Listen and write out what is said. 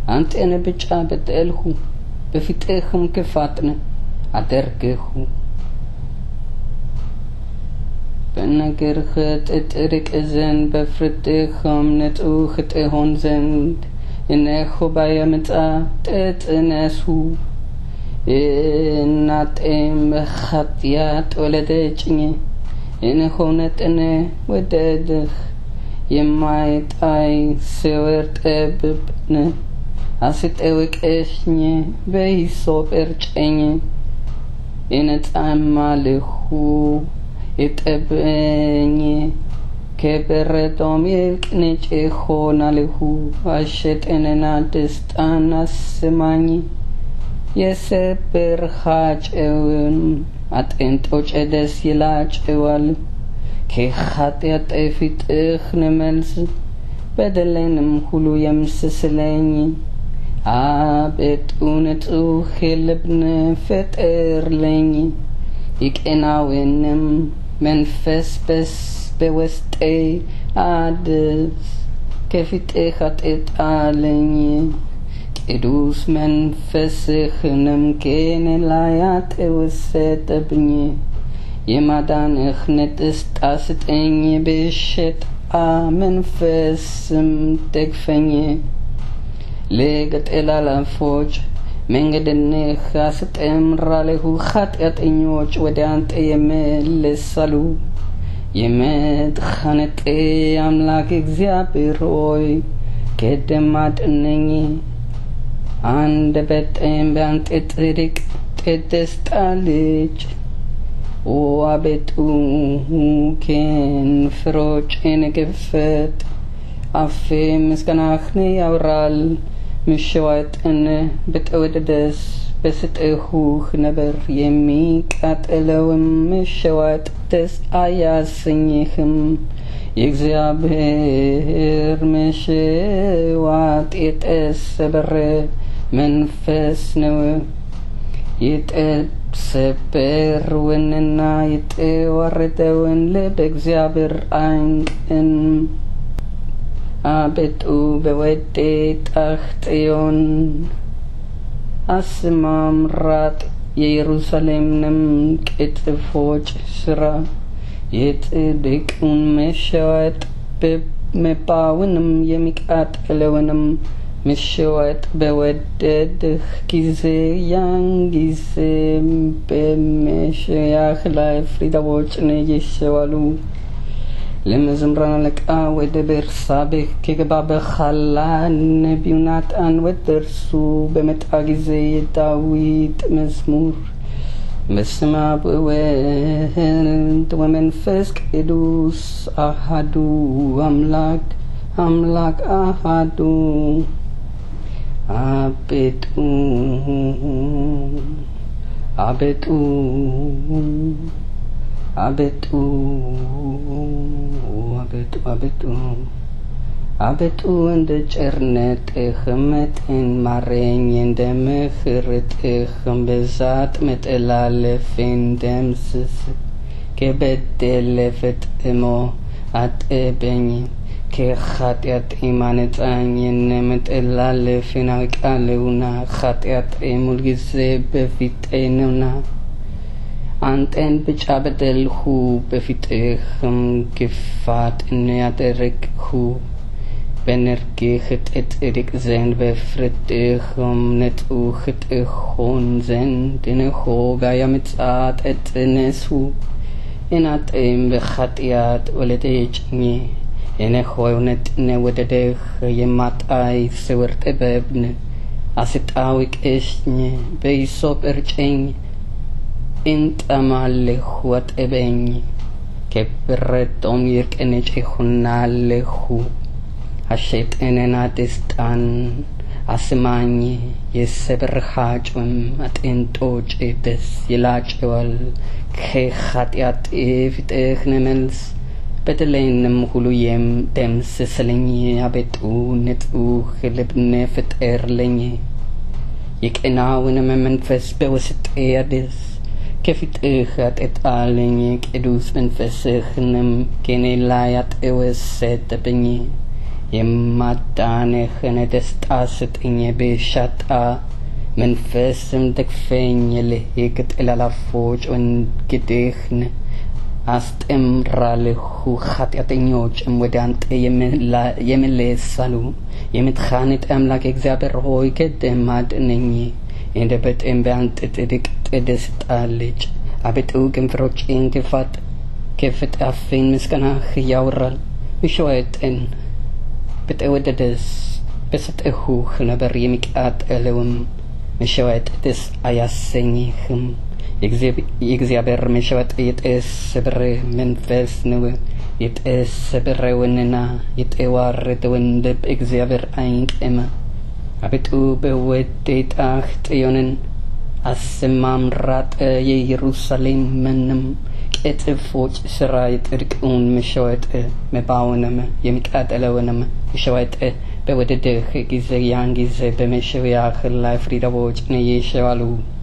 አንተን ብቻ በደልሁ በፊትህም ክፋትን አደርግሁ በነገርህ ትጥርቅ ዘንድ በፍርድህም ንጹሕ ትሆን ዘንድ እነሆ ባየምጣ ተጸነሱ እናቴም በኃጢአት ወለደችኝ እነሆ ነጥነ ወደድህ የማይጣይ ስውር ጥበብን አስጠወቀሽኝ በሂሶጵ እርጨኝ እነጻማልሁ እጠበኝ ከበረዶም ይልቅ ነጭ ሆናልሁ አሸጠንና ደስታን አስማኝ የሰበርሃቸውን አጥንቶች ደስ ይላቸዋል ከኃጢአት ፊትህን መልስ በደሌንም ሁሉ የምስስለኝ አቤቱ ንጹሕ ልብን ፍጠርልኝ የቀናውንም መንፈስ በስ በውስጤ አድስ ከፊትህ አትጣለኝ ቅዱስ መንፈስህንም ከእኔ ላይ አትውሰድብኝ የማዳንህ ንጥስጣ ስጠኝ በሽታ መንፈስም ደግፈኝ ለገጠላላፎች መንገድንህ አስተምራለሁ ኃጢአተኞች ወደ አንተ ይመለሳሉ የመድኃኒቴ አምላክ እግዚአብሔር ሆይ ከደም አድነኝ አንደበቴም በአንተ ጽድቅ ትደስታለች ኦ አቤቱ ከንፈሮቼን ክፈት አፌ ምስጋናህን ያወራል ምሸዋጥን በተወደደስ በስጥሁህ ነበር የሚቃጠለውም ምሸዋጥ ደስ አያሰኝህም የእግዚአብሔር መሸዋጥ የተሰበረ መንፈስ ነው የተሰበረውንና የተዋረደውን ልብ እግዚአብሔር አይንቅም አቤቱ በወዴታህ ጽዮን አሰማምራት የኢየሩሳሌምንም ቅጥፎች ስራ የጽድቁን መሸወጥ መባውንም የሚቃጠለውንም መሸወጥ በወደድህ ጊዜ ያን ጊዜ በመሸያህ ላይ ፍሪዳዎችን ይሸዋሉ። ለመዘምራን አለቃ ወደ ቤርሳቤህ ከገባ በኋላ ነቢዩ ናታን ወደ እርሱ በመጣ ጊዜ የዳዊት መዝሙር በስመ አብ ወወልድ ወመንፈስ ቅዱስ አሐዱ አምላክ አምላክ አሐዱ አቤቱ አቤቱ አቤቱ አቤቱ አቤቱ አቤቱ እንደ ቸርነትህ መጠን ማረኝ፣ እንደ ምሕረትህ ብዛት መተላለፌን ደምስስ። ከበደሌ ፈጽሞ አጥበኝ፣ ከኃጢአቴም አንጻኝ። መተላለፌን አውቃለሁና ኃጢአቴም ሁልጊዜ በፊቴ ነውና። አንተን ብቻ በደልሁ፣ በፊትህም ክፋትን ያደረግሁ። በነርግህ ትጽድቅ ዘንድ በፍርድህም ንጹሕ ትሆን ዘንድ እነሆ በዓመፃ ተፀነሱ። እናቴም በኃጢአት ወለደችኝ። እነሆ እውነትን ወደድህ፣ የማታይ ስውር ጥበብን አስታወቅሽኝ። በሂሶጵ እርጨኝ እንጠማለሁ አጥበኝ፣ ከበረዶም ይልቅ ነጭ እሆናለሁ። ሐሤትንና ደስታን አስማኝ፣ የሰበርሃቸውም አጥንቶች ደስ ይላቸዋል። ከኃጢአቴ ፊትህን መልስ፣ በደሌንም ሁሉ ደምስስልኝ። አቤቱ ንጹሕ ልብን ፍጠርልኝ፣ የቀናውንም መንፈስ በውስጤ አድስ። ከፊትህ አትጣለኝ፣ ቅዱስ መንፈስህንም ከእኔ ላይ አትውሰድብኝ። የማዳንህን ደስታ ስጥኝ ብሻጣ መንፈስም ደግፈኝ ልሂቅ ጥላላፎች እንግዲህን አስጠምራልሁ ኃጢአተኞችም ወደ አንተ የመለሳሉ የምትኻንጥ አምላክ እግዚአብሔር ሆይ ቅድም አድነኝ እንደ በጤም በአንተ ጥድቅ ትደስታለች አቤቱ ከንፈሮቼን ክፋት ከፍት አፌን ምስጋናህ ያወራል ምሸዋየጥን በተወደደስ በሰጠሁህ ነበር የሚቃጠለውም መሸዋየጥ ደስ አያሰኝህም የእግዚአብሔር መሸወጥ የተሰበረ መንፈስ ነው። የተሰበረውንና የተዋረደውን ልብ እግዚአብሔር አይንቅም። አቤቱ በወዴታህ ጽዮንን አሰማምራት፣ የኢየሩሳሌም ምንም ቅጥፎች ስራ የጽድቅውን መሸወጥ መባውንም የሚቃጠለውንም መሸወጥ በወደድህ ጊዜ ያን ጊዜ በመሸወያህ ላይ ፍሪዳዎች ይሸዋሉ።